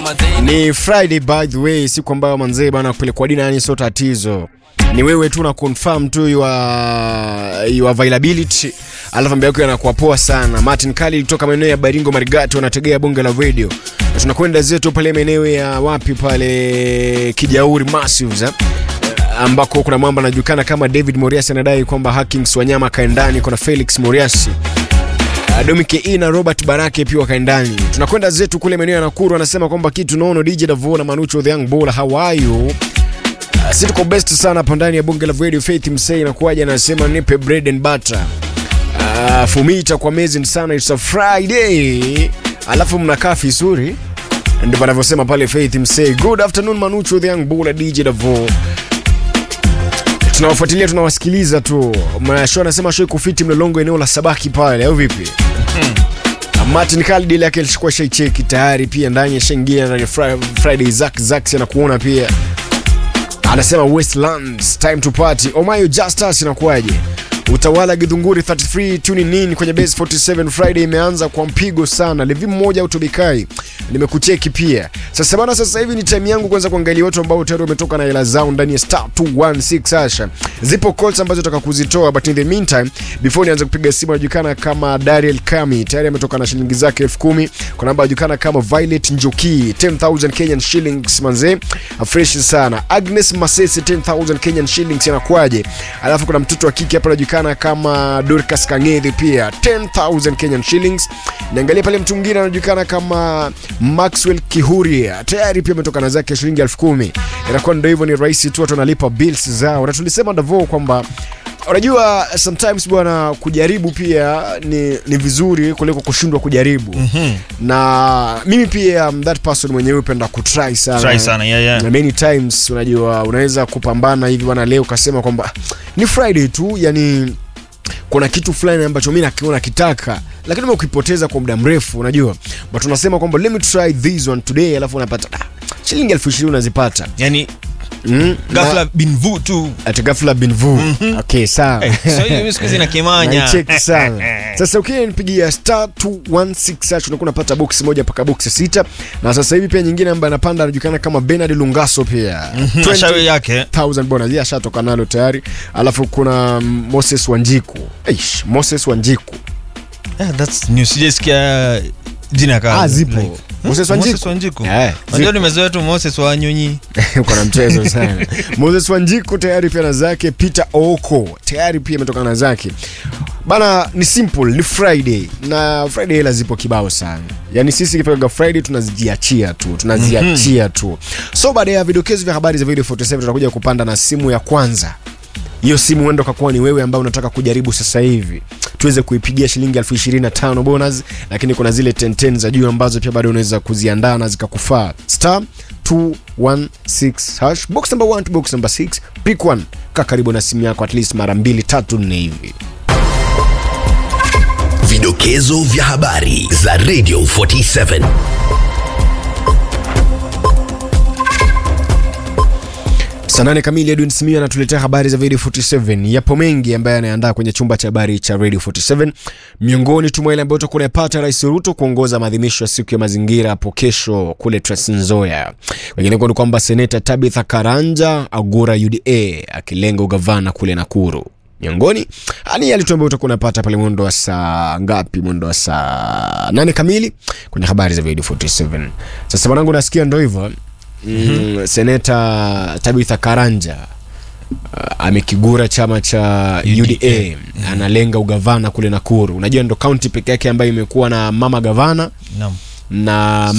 Ni Friday by the way, siku ambayo manzee bana kupelekwa dina, yani sio tatizo, ni wewe tu na confirm tu your, your availability, alafu mambo yako yanakuwa poa sana. Martin Kali kutoka maeneo ya Baringo Marigato anategea bonge la radio, na tunakwenda zetu pale maeneo ya wapi pale Kijauri Massives eh? ambako kuna mwamba anajulikana kama David Moriasi anadai kwamba Hackings Wanyama kaendani, kuna Felix Moriasi Domike E na Robert Barake pia wakaendani. Tunakwenda zetu kule maeneo ya Nakuru, anasema kwamba kitu naono DJ Davo na Manucho the Young Bull, how are you? Uh, si tuko best sana hapa ndani ya bonge la radio. Faith Msei nakuaja, anasema nipe bread and butter. Uh, fumita kwa amazing sana, it's a Friday. Alafu mnakaa vizuri, ndio wanavyosema pale Faith Msei. Good afternoon Manucho the Young Bull, DJ Davo tunawafuatilia tunawasikiliza tu. Show anasema show kufiti mlolongo eneo la Sabaki pale au vipi? Martin Khalid ile yake alishukua shaicheki tayari pia ndani ya shengia ndani ya Fri- Friday Zack Zack anakuona pia. Anasema Westlands time to party. Omayo Justus inakuwaje? Utawala Githunguri 33 tuning in kwenye base 47 Friday imeanza kwa mpigo sana. Levi mmoja utobikai. Nimekucheki pia. Sasa bana, sasa hivi ni time yangu kwanza kuangalia watu ambao tayari wametoka na hela zao ndani ya star 216 Asha. Zipo calls ambazo nataka kuzitoa but in the meantime before nianze kupiga simu anajulikana kama Dariel Kami tayari ametoka na shilingi zake 10000. Kuna namba anajulikana kama Violet Njoki 10000 Kenyan shillings manze. Fresh sana. Agnes Masese 10000 Kenyan shillings inakwaje? Alafu kuna mtoto wa kike hapa anajulikana kama Dorcas Kangedi pia 10000 Kenyan shillings. Niangalia pale mtu mwingine anajulikana kama Maxwell Kihuria tayari pia ametoka na zake shilingi 10000. Inakuwa ndio hivyo, ni rahisi tu watu wanalipa bills zao, na tulisema Davo kwamba unajua sometimes bwana, kujaribu pia ni, ni vizuri kuliko kushindwa kujaribu mm-hmm. na mimi pia I'm that person mwenyewe upenda kutry sana, Try sana, yeah, yeah. na many times unajua unaweza kupambana hivi bwana, leo ukasema kwamba ni Friday tu yani kuna kitu fulani ambacho mi nakiona kitaka lakini ukipoteza kwa muda mrefu unajua but unasema kwamba let me try this one today alafu unapata ah, shilingi elfu ishirini unazipata yani mm, ghafla binvu tu ati ghafla binvu okay sawa so hiyo siku hizi na kimanya naicheki sana sasa ukiwa nipigia star 216 hash unakuwa unapata box moja mpaka box sita na sasa hivi pia nyingine ambayo anapanda anajulikana kama Bernard Lungaso pia Na shauri yake 1000 bonus yeye ashatoka nalo tayari alafu kuna Moses Wanjiku Eish, Moses Wanjiku yeah, that's new sijasikia jina kama Ah, zipo. like, Moses hmm? Wanjiku? Moses Wanjiku Eh, unajua nimezoea tu Moses wa nyonyi uko na mchezo sana Moses Wanjiku tayari pia na zake Peter Oko tayari pia ametoka na zake bana ni simple ni Friday na Friday hela zipo kibao sana yaani sisi ikifika Friday tunazijiachia tu tunaziachia tu so baada ya vidokezo vya habari za video 47 tutakuja kupanda na simu ya kwanza hiyo simu huenda ukakuwa ni wewe ambao unataka kujaribu sasa hivi tuweze kuipigia shilingi elfu ishirini na tano bonus lakini kuna zile 10 za juu ambazo pia bado unaweza kuziandaa na zikakufaa star 216 hash box number 1 to box number 6 pick one kaa karibu na simu yako at least mara mbili tatu nne hivi Vidokezo vya habari za Radio 47. saa nane kamili edwin smia anatuletea habari za radio 47 yapo mengi ambaye anaandaa kwenye chumba cha habari cha radio 47 miongoni tu mwa ile ambayo utakuwa unayapata rais ruto kuongoza maadhimisho ya siku ya mazingira hapo kesho kule Trans Nzoia wengineko ni kwamba seneta tabitha karanja agura uda akilenga ugavana kule nakuru miongoni ani yale tu ambayo utakuwa unapata pale mwendo wa saa ngapi mwendo wa saa nane kamili kwenye habari za radio 47 sasa mwanangu nasikia ndo hivyo mm, seneta tabitha karanja uh, amekigura chama cha uda analenga ugavana kule nakuru unajua ndo kaunti peke yake ambayo imekuwa na mama gavana naam na